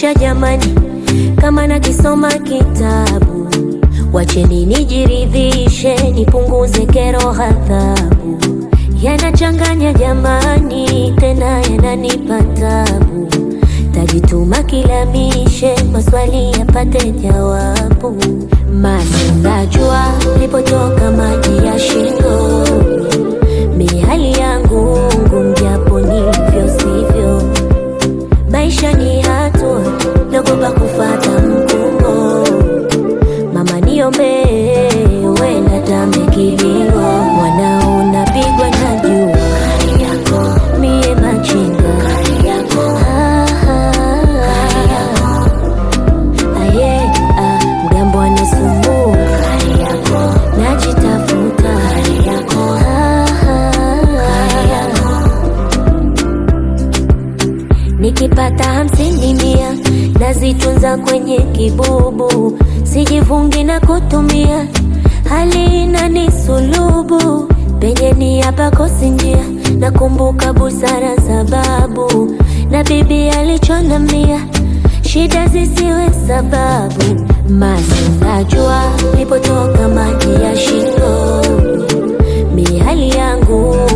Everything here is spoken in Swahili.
maisha jamani, kama nakisoma kitabu, wacheni nijiridhishe, nipunguze kero, hadhabu yanachanganya jamani, tena yananipa tabu. Tajituma kilamishe, maswali yapate jawabu. Masi najua lipotoka maji ya shingo, mihali yangu ngumu, japo nivyo sivyo. Maisha ni hatua, nagopa kufata mkumbo. Mama niombe, wenda tambe kilio, mwanao napigwa na jua, mie machinga Ah, ah, ah, yeah, ah, mgambo anasumbua, najitafuta Ah, ah, ah. Nikipata hamsini mia nazitunza kwenye kibubu, sijivungi na kutumia, hali inanisulubu penye ni hapa kosi njia, nakumbuka busara za babu na bibi alichonambia, shida zisiwe sababu. Masi najua lipotoka maji ya shingo, mihali yangu